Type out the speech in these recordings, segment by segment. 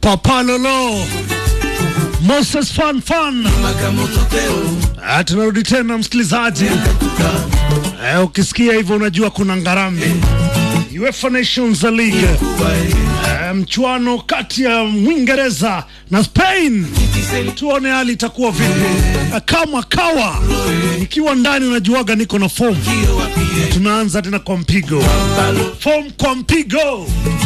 Papa Lolo, Moses Fan Fan. Ah, tunarudi tena msikilizaji. Eh, ukisikia hivyo unajua kuna ngarambe. UEFA Nations League. Eh, mchuano kati ya Mwingereza na Spain. Tuone hali itakuwa vipi. Eh, Kama kawa nikiwa ndani unajuaga niko na form. Tunaanza tena kwa mpigo. Form kwa mpigo.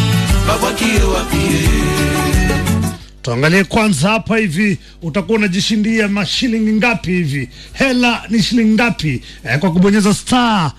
Tuangalie kwanza hapa hivi, utakuwa unajishindia mashilingi ngapi hivi? Hela ni shilingi ngapi? Eh, kwa kubonyeza star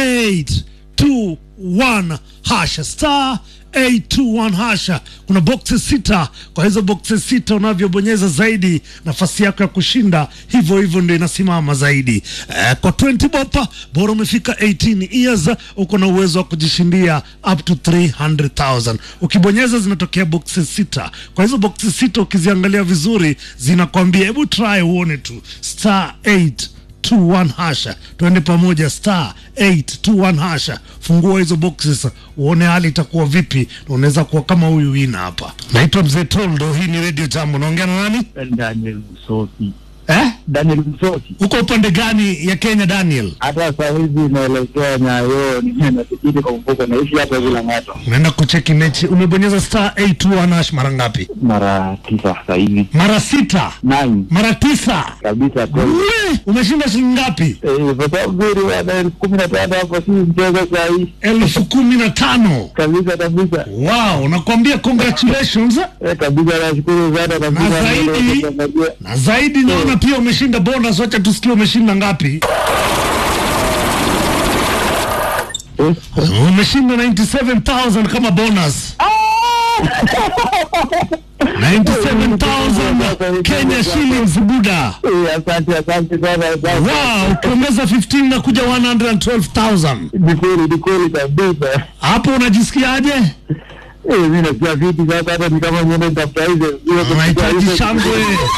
821 hasha star 821 hasha. Kuna boxes sita. Kwa hizo boxes sita unavyobonyeza zaidi, nafasi yako ya kushinda hivyo hivyo ndio inasimama zaidi. Eh, kwa 20 bopa bora umefika 18 years, uko na uwezo wa kujishindia up to 300,000. Ukibonyeza zinatokea boxes sita. Kwa hizo boxes sita ukiziangalia vizuri zinakwambia hebu try uone tu star 8 21 hasha, tuende pamoja star 821 hasha. Fungua hizo boxes uone hali itakuwa vipi, na unaweza kuwa kama huyu wina hapa. Naitwa Mzee Toldo, hii ni Radio Jambo. Naongea na nani Daniel Msosi. eh? Daniel Msosi. Uko upande gani ya Kenya Daniel? Hata saa hizi inaelekea Nyayo, nafikiri kwa mfuko naishi hapa bila ng'ato. Unaenda kucheki mechi, umebonyeza star 821 hash mara ngapi? Mara tisa saa hivi. Mara sita, Nine. mara tisa. Kabisa kweli. We, umeshinda shilingi ngapi? Eh, pesa mzuri bwana elfu kumi na tano hapo si mchezo saa hii. elfu kumi na tano. Kabisa kabisa. Wow, nakwambia congratulations. Eh, kabisa nashukuru sana kabisa. Na zaidi- Na zaidi naona pia umeshinda bonus. Wacha tusikie umeshinda ngapi? Eh, Umeshinda 97000 kama bonus. 97000 Kenya shillings buda. eh, asante asante sana. asante. Wow, ukiongeza 15 na kuja 112000. Ni kweli ni kweli kabisa. Hapo unajisikiaje? Eh, mimi nasikia vipi sasa hata ni kama niende nitafuta hizo. Unahitaji shangwe.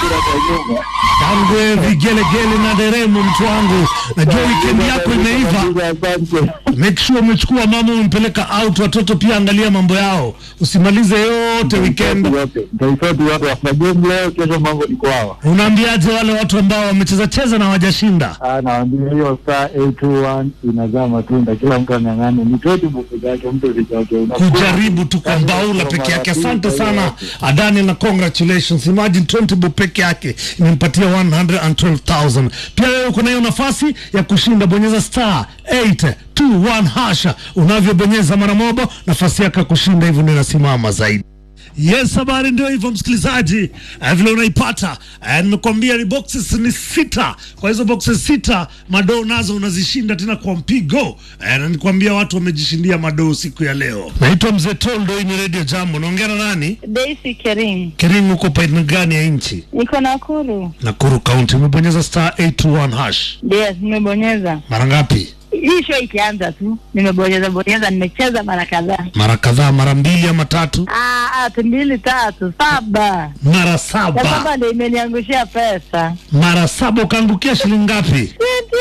Shangwe, vigelegele na deremo, mtu wangu. Najua weekend yako imeiva. Asante. Make sure umechukua mama umempeleka out, watoto pia angalia mambo yao, usimalize yote weekend. Nitaifoti watu wafanya game leo, kesho mambo ni kwao. Unaambiaje wale watu ambao wamecheza cheza na hawajashinda? Ah, nawaambia hiyo star 821 inazaa matunda, kila mtu ang'ang'ane. Ni toti buku zake, mtu usichoke. Unakuwa- Kujaribu tu kwa mbaula peke yake. Asante sana Daniel na congratulations. Imagine 20 bob peke yake imempatia 112,000. Pia wewe uko na hiyo nafasi ya kushinda, bonyeza star 821 hasha. Unavyobonyeza mara moja, nafasi yako ya kushinda hivyo ndio inasimama zaidi. Yes, habari ndio hivyo msikilizaji, uh, vile unaipata uh, nimekuambia ni boxes ni sita. Kwa hizo boxes sita madoo nazo unazishinda tena kwa mpigo uh, na nikwambia watu wamejishindia madoo siku ya leo. Naitwa Mzee Toldo, hii ni Radio Jambo. Naongea na nani? Daisy Kerim, Kering, uko paina gani ya nchi? niko Nakuru. Nakuru County. Umebonyeza star 821 hash Yes, nimebonyeza mara ngapi? hii show ikianza tu nimebonyeza bonyeza, nimecheza mara kadhaa, Mara kadhaa, mara mbili ama tatu, Ah, ah, tu mbili tatu saba, mara na saba. saba ndio imeniangushia pesa Mara saba ukaangukia shilingi ngapi?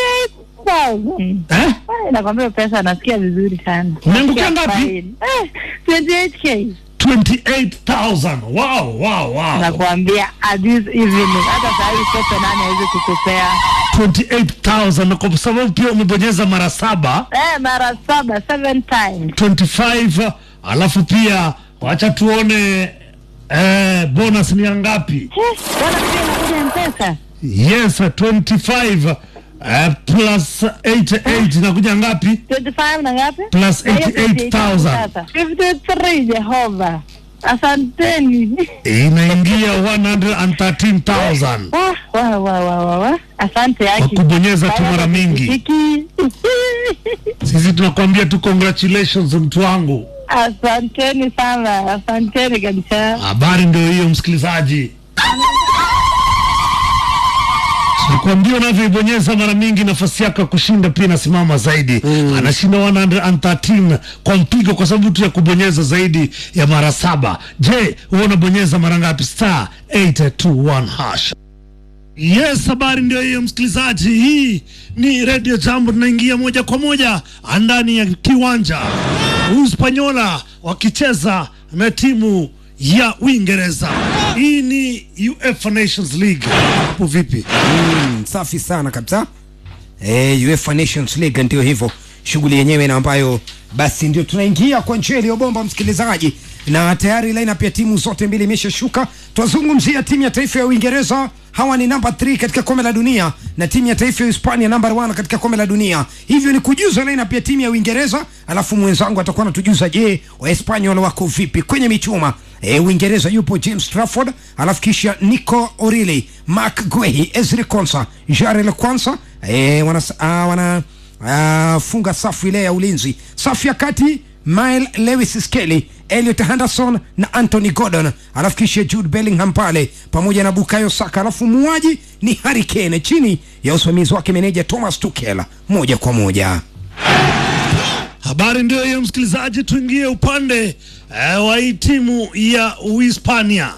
28,000. Eh? Ai, nakwambia pesa nasikia vizuri sana. Umeangukia Nasikia ngapi? fine. Eh, 28k 28,000. Wow, wow, wow. nakwambia at this evening, hata saa hii pepe nani hawezi kukupea 28,000 na kwa sababu pia umebonyeza mara saba eh, mara saba seven times 25 alafu pia wacha tuone eh, bonus ni ya ngapi Eh, bwana pia inakuja mpesa yes 25 eh, plus 88 inakuja ngapi 25 na ngapi? Plus Na hiyo 88,000. sasa. 53 Jehova. Asanteni. inaingia 113,000 Ah, wa wa wa wa wa. Asante kwa yaki. kubonyeza tu mara mingi Hiki. sisi tunakwambia tu congratulations mtu wangu Asanteni sana. Asanteni kabisa. Habari ndio hiyo, msikilizaji. Nikwambia unavyoibonyeza mara mingi, nafasi yako ya kushinda pia inasimama zaidi. Anashinda 113 kwa mpigo, kwa sababu tu ya kubonyeza zaidi ya mara saba. Je, wewe unabonyeza mara ngapi? Star 821 hash. Yes, habari ndio hiyo msikilizaji. Hii ni Radio Jambo, tunaingia moja kwa moja ndani ya kiwanja Uspanyola wakicheza na timu ya Uingereza. Hii ni UEFA Nations League. Hapo vipi? Mm, safi sana kabisa. Eh, UEFA Nations League ndio hivyo shughuli yenyewe na ambayo basi ndio tunaingia kwa njia iliyobomba msikilizaji, na tayari lineup ya timu zote mbili imeshashuka. Twazungumzia timu ya taifa ya Uingereza, hawa ni namba 3 katika kombe la dunia, na timu ya taifa ya Hispania namba 1 katika kombe la dunia. Hivyo ni kujuza lineup ya timu ya Uingereza, alafu mwenzangu atakuwa anatujuza, je, Wahispania wako vipi kwenye michuma. E, Uingereza yupo James Trafford, alafu kisha Nico O'Reilly, Mark Guehi, Ezri Konsa, Jarel Kwanza e, wana, uh, wana uh, funga safu ile ya ulinzi. Safu ya kati Mile Lewis Skelly, Elliot Henderson na Anthony Gordon, alafu kisha Jude Bellingham pale pamoja na Bukayo Saka, alafu muaji ni Harry Kane chini ya usimamizi wake meneja Thomas Tuchel moja kwa moja. Habari ndio hiyo msikilizaji, tuingie upande eh, wa hii timu ya Uhispania.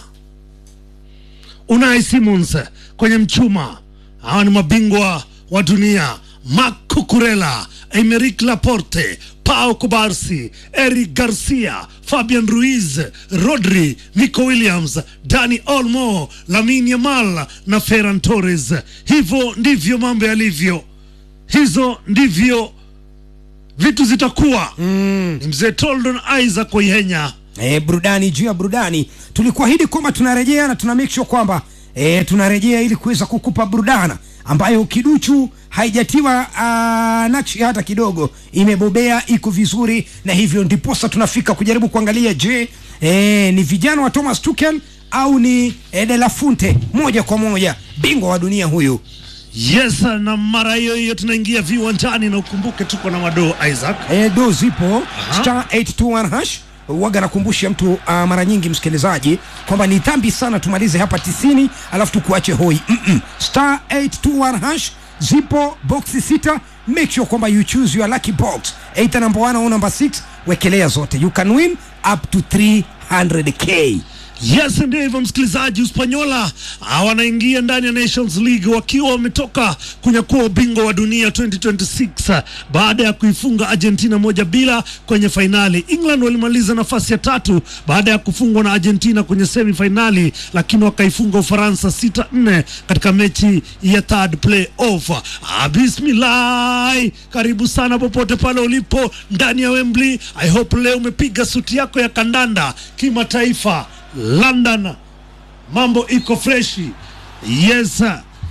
Unai Simons kwenye mchuma, hawa ni mabingwa wa dunia. Marc Cucurella, Emerick Laporte, Pau Kubarsi, Eric Garcia, Fabian Ruiz, Rodri, Nico Williams, Dani Olmo, Lamine Yamal na Ferran Torres. Hivyo ndivyo mambo yalivyo, hizo ndivyo vitu zitakuwa. Ni mzee Toldon Isaac Oyenya. e, burudani juu ya burudani. Tulikuahidi kwamba tunarejea na tuna make sure kwamba e, tunarejea ili kuweza kukupa burudana ambayo kiduchu haijatiwa uh, nakshi hata kidogo, imebobea, iko vizuri, na hivyo ndiposa tunafika kujaribu kuangalia, je, e, ni vijana wa Thomas Tuchel au ni e, De La Fuente moja kwa moja, bingwa wa dunia huyu. Yes, na mara hiyo hiyo tunaingia viwanjani, na ukumbuke tuko na madoo Isaac. E, do zipo star 821 hash waga nakumbusha mtu uh, mara nyingi msikilizaji kwamba ni dhambi sana tumalize hapa tisini alafu tukuache hoi Mm-mm. star 821 hash zipo boxi sita make sure kwamba you choose your lucky box either number 1 au number 6 wekelea zote you can win up to 300k Yes, ndio hivyo msikilizaji. Uspanyola ah, wanaingia ndani ya Nations League wakiwa wametoka kunyakua ubingwa wa dunia 2026 ah, baada ya kuifunga Argentina moja bila kwenye fainali. England walimaliza nafasi ya tatu baada ya kufungwa na Argentina kwenye semi fainali, lakini wakaifunga Ufaransa 6-4 katika mechi ya third play off. Ah, bismillah, karibu sana popote pale ulipo ndani ya Wembley. I hope leo umepiga suti yako ya kandanda kimataifa London, mambo iko freshi. Yes,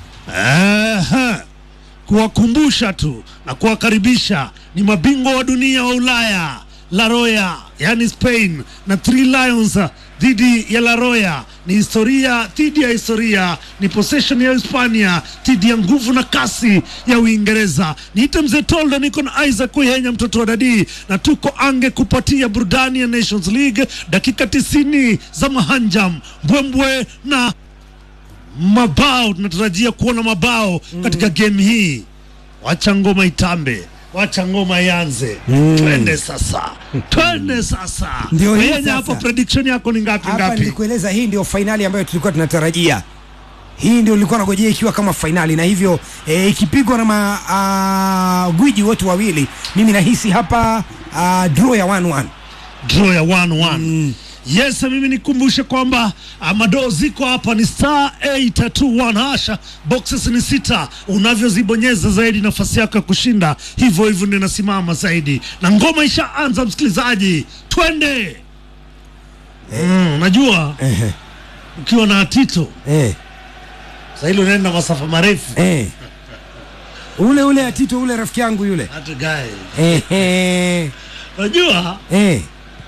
Aha. kuwakumbusha tu na kuwakaribisha ni mabingwa wa dunia wa Ulaya La Roya, yani Spain na Three Lions dhidi ya La Roya ni historia dhidi ya historia, ni possession ya Hispania dhidi ya nguvu na kasi ya Uingereza. Niite mzee Toldo, niko na Isaac Kuyenya, mtoto wa dadii, na tuko ange kupatia burudani ya Nations League, dakika tisini za mahanjam, mbwembwe na mabao. Tunatarajia kuona mabao katika game hii. Wacha ngoma itambe, wacha ngoma ianze. Twende sasa, twende sasa. Ndio hii Kuyenya, hapo sasa. prediction yako ni ngapi hapa ngapi? nilikueleza hii ndio fainali ambayo tulikuwa tunatarajia hii ndio nilikuwa nagojea ikiwa kama fainali na hivyo e, ikipigwa na magwiji wote wawili mimi nahisi hapa ah, draw ya 1-1 draw ya 1-1. Yes, mimi nikumbushe kwamba ah, madoo ziko hapa ni star 821 hasha, boxes ni sita. Unavyozibonyeza zaidi nafasi yako ya kushinda hivyo hivyo ndio inasimama zaidi, na ngoma ishaanza. Msikilizaji, twende. Mm, unajua Ehe, ukiwa na Tito eh, sasa hilo unaenda masafa marefu eh. ule ule atito ule rafiki yangu yule hata guy. Ehe, Unajua eh.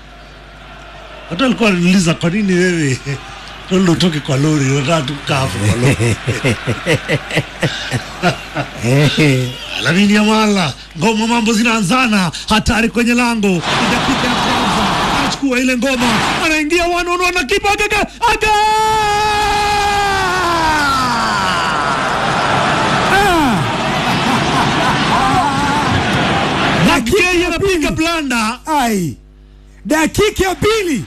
watu walikuwa wananiuliza kwa nini wewe Toldo utoke kwa lori, unataka tu kukaa hapo kwa lori. Ehe. Lamine Yamal, ngoma mambo zinaanzana, hatari kwenye lango. Ni dakika ya kwanza, anachukua ile ngoma, anaingia wanono na kipa agaga aga Nakei anapiga blanda ai dakika ya pili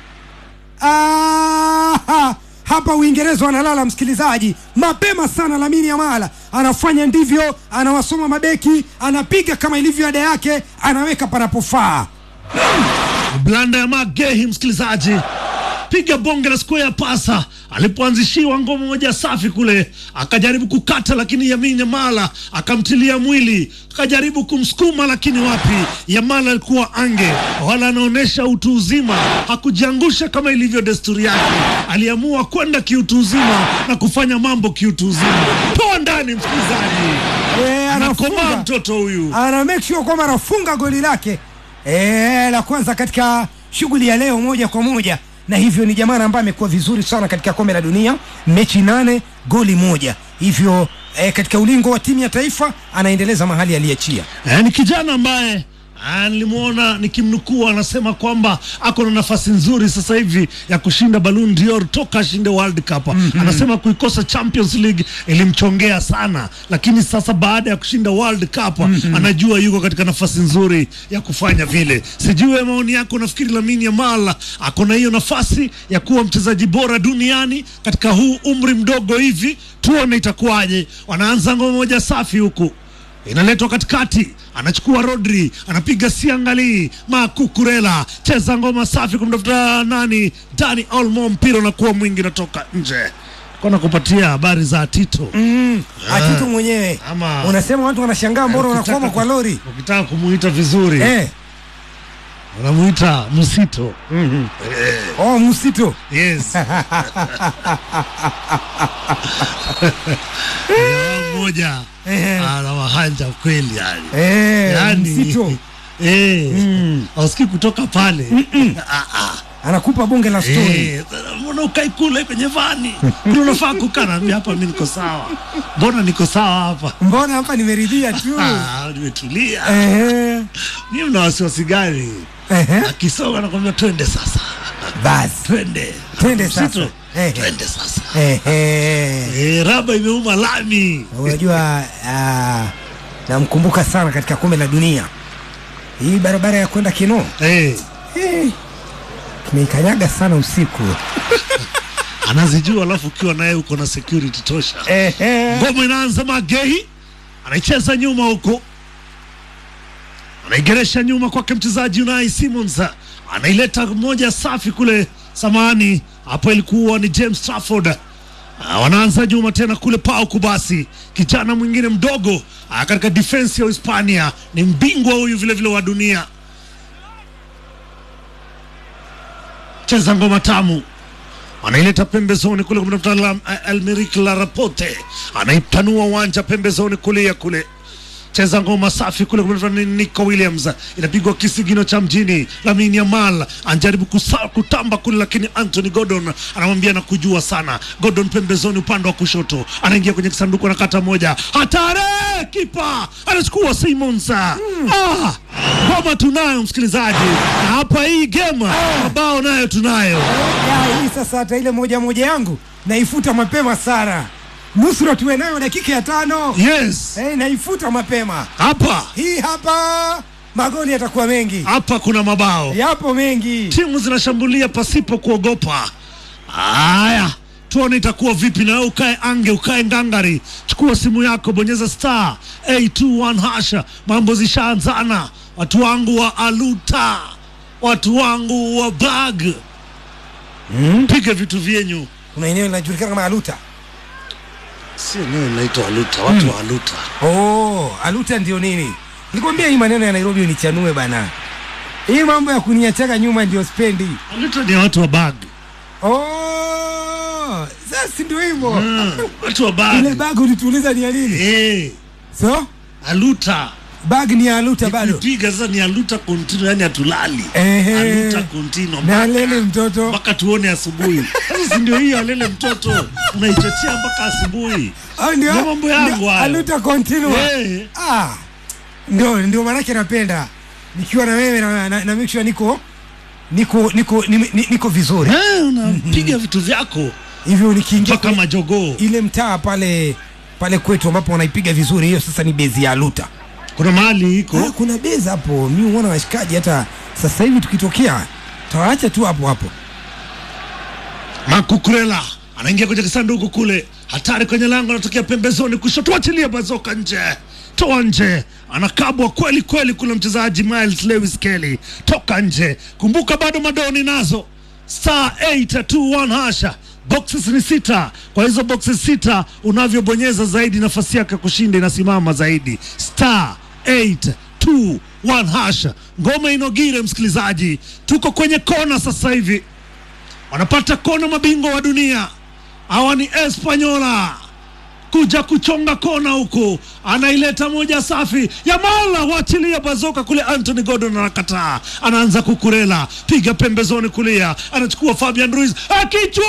Ah, hapa uingereza wanalala msikilizaji mapema sana lamini yamala anafanya ndivyo anawasoma mabeki anapiga kama ilivyo ada yake anaweka panapofaa blanda ya Magehi, msikilizaji, piga bonge la square pasa alipoanzishiwa ngoma moja safi kule, akajaribu kukata, lakini Yamin Yamala akamtilia mwili, akajaribu kumsukuma, lakini wapi, Yamala alikuwa ange, wala anaonyesha utu uzima, hakujiangusha kama ilivyo desturi yake, aliamua kwenda kiutu uzima na kufanya mambo kiutu uzima. Toa ndani, msikilizaji, Eh, anakomaa anafunga mtoto huyu. ana make sure kwamba anafunga goli lake eh, la kwanza katika shughuli ya leo moja kwa moja, na hivyo ni jamaa ambaye amekuwa vizuri sana katika kombe la dunia, mechi nane goli moja, hivyo eh, katika ulingo wa timu ya taifa anaendeleza mahali aliachia. Eh, ni kijana ambaye ah, nilimwona nikimnukuu anasema kwamba ako na nafasi nzuri sasa hivi ya kushinda Ballon d'Or toka ashinde World Cup. Anasema kuikosa Champions League ilimchongea sana, lakini sasa baada ya kushinda World Cup anajua yuko katika nafasi nzuri ya kufanya vile. Sijui wewe maoni yako, nafikiri Lamine Yamal ako na hiyo nafasi ya kuwa mchezaji bora duniani katika huu umri mdogo hivi, tuone itakuwaje. Wanaanza ngoma moja safi huku inaletwa katikati, anachukua Rodri, anapiga siangali Makukurela, cheza ngoma safi kumtafuta nani, Dani Olmo, mpira unakuwa mwingi, natoka nje. Kona kupatia habari za Tito Mm, Atitu mwenyewe Ama- unasema watu wanashangaa mbona Ukitaka unakwama ku- kwa lori Ukitaka kumuita vizuri eh. unamuita Msito. Oh, msito Yes. Jamaa mmoja Eh. ana wahanja kweli yani. eh, Yani, msito eh, hausikii kutoka pale Ah, ah. anakupa bonge la story Eh, mbona ukai kule kwenye vani kule unafaa kukaa naambia hapa mi niko sawa mbona niko sawa hapa mbona hapa nimeridhia tu Ah, nimetulia Ehe, mi mna wasiwasi gani ehe. akisonga nakwambia twende sasa basi twende Twende sasa. Msito, Ehe. twende sasa Ehe. Eh, raba imeuma lami unajua ah, namkumbuka sana katika kombe la dunia hii barabara ya kwenda kino Eh, eh, tumeikanyaga sana usiku anazijua alafu ukiwa naye uko na security tosha Ehe. ngoma inaanza magei anaicheza nyuma huko anaigeresha nyuma kwake mchezaji Unai Simons anaileta moja safi kule samani hapo ilikuwa ni James Trafford Ah, wanaanza nyuma tena kule Pau Kubasi kijana mwingine mdogo ah, katika defense ya Hispania ni mbingwa huyu vile vile wa dunia cheza ngoma tamu anaileta pembezoni kule kumtafuta la- Almeric Larapote, anaipanua uwanja pembezoni kulia kule cheza ngoma safi kule kumtafuta ni Nico Williams, inapigwa kisigino cha mjini. Lamine Yamal anajaribu kusa- kutamba kule, lakini Anthony Gordon anamwambia na kujua sana. Gordon pembezoni upande wa kushoto, anaingia kwenye kisanduku na kata moja, hatari! Kipa anachukua Simons. Ah, ngoma tunayo msikilizaji, na hapa hii game mabao nayo tunayo. Ya, hii sasa hata ile moja moja yangu naifuta mapema sana nusura tuwe nayo dakika ya tano Yes, eh, naifuta mapema hapa hii hapa magoli yatakuwa mengi hapa kuna mabao, yapo mengi timu zinashambulia pasipo kuogopa. Haya, tuone itakuwa vipi. Na wewe ukae ange, ukae ngangari, chukua simu yako, bonyeza star 821 hasha. Mambo zishaanzana, watu wangu wa Aluta, watu wangu wa Bag, piga vitu vyenyu. kuna eneo linajulikana kama aluta Si eneo linaitwa Aluta, watu wa Aluta. oh, aluta ndio nini nikwambia hii maneno ya nairobi unichanue bana hii mambo ya kuniachaga nyuma ndio spendi Aluta ni watu wa Bag, oh, sasa ndio hivyo Mm, watu wa ile Bag. bag ulituuliza ni ya nini Eh, so Aluta bag ni ya aluta bado kupiga sasa ni aluta continue, yani hatulali Ehe. aluta continue na mpaka- lele mtoto mpaka tuone asubuhi. Sasa si ndio hiyo alele mtoto unaichochea mpaka asubuhi. Ah, ndio Ndio mambo yangu ndio, hayo. aluta continue Eh, ah ndio ndio maanake napenda nikiwa na wewe na, na, na make sure niko niko niko ni, ni, niko vizuri eh, unapiga vitu vyako hivyo nikiingia mpaka kwenye majogoo. ile mtaa pale pale kwetu ambapo wanaipiga vizuri hiyo sasa ni bezi ya aluta Kuna mahali Ah, iko kuna bezi hapo mi huona washikaji hata sasa hivi tukitokea tawaacha tu hapo hapo Makukurela anaingia kwenye kisanduku kule, hatari kwenye lango, anatokea pembezoni kushoto, achilia bazoka nje, toa nje, anakabwa kweli kweli kule mchezaji Miles Lewis Kelly, toka nje. Kumbuka bado madoni nazo star 821 hasha boxes ni sita kwa hizo boxes sita unavyobonyeza zaidi nafasi yake ya kushinda inasimama zaidi star 821 hasha ngoma inogire msikilizaji tuko kwenye kona sasa hivi wanapata kona mabingwa wa dunia hawa ni espanyola kuja kuchonga kona huku anaileta moja safi ya mala wachilia bazoka kule anthony gordon anakataa anaanza kukurela piga pembezoni kulia anachukua fabian ruiz akichwa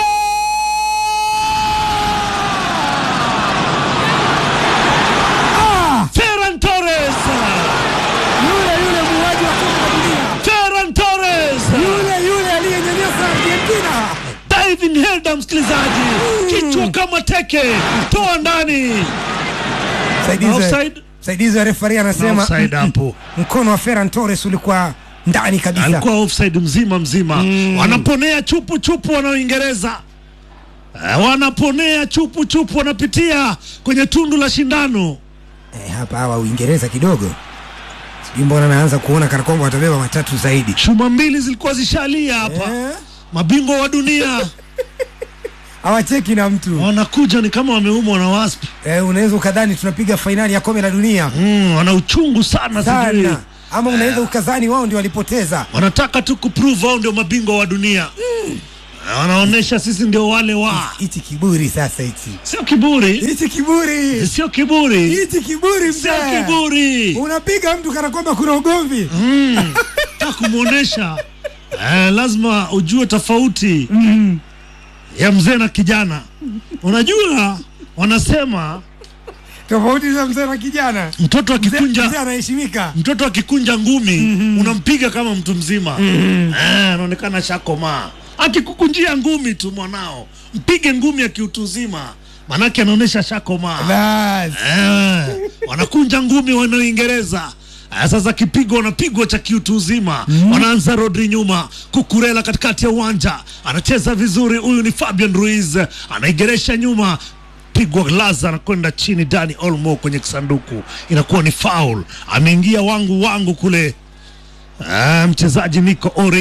ferran torres Yule yule muuaji wa kombe la dunia, ferran torres yule yule aliyenyanyasa Argentina. diving header msikilizaji kichwa kama teke toa ndani Msaidizi wa- Offside? msaidizi wa refari anasema offside hapo mkono wa Ferran Torres ulikuwa ndani kabisa. alikuwa offside mzima mzima wanaponea chupu chupu wana Uingereza Eh, wanaponea chupu chupu wanapitia kwenye tundu la shindano Eh, hapa hawa Uingereza kidogo sijui mbona naanza kuona kana kwamba watabeba matatu zaidi. chuma mbili zilikuwa zishalia hapa Eh, mabingwa wa dunia hawacheki na mtu wanakuja ni kama wameumwa na wasp eh, unaweza ukadhani tunapiga fainali ya kombe la dunia mm, wana uchungu sana sijui sana, ama unaweza ukadhani wao ndio walipoteza. wanataka tu kuprove wao ndio mabingwa wa dunia Eh, wanaonyesha sisi ndio wale wa Hichi kiburi sasa, hichi sio kiburi hichi kiburi sio kiburi hichi kiburi sio mzee, kiburi unapiga mtu kana kwamba kuna ugomvi. ta kumwonyesha eh, lazima ujue tofauti ya mzee na kijana unajua wanasema Tofauti za mzee na kijana, mtoto mzee mzee akikunja anaheshimika. mtoto akikunja ngumi unampiga kama mtu mzima Eh, anaonekana shakomaa akikukunjia ngumi tu mwanao mpige ngumi ya kiutu uzima manake anaonyesha shakomaa Bas. Eh, wanakunja ngumi wana Uingereza. Eh, Sasa kipigo wanapigwa cha kiutu uzima wanaanza Rodri nyuma, Kukurela katikati ya uwanja anacheza vizuri. Huyu ni Fabian Ruiz anaigeresha nyuma, pigwa laza na kwenda chini. Dani Olmo kwenye kisanduku, inakuwa ni foul. Ameingia wangu wangu kule. Eh, mchezaji Nico Ori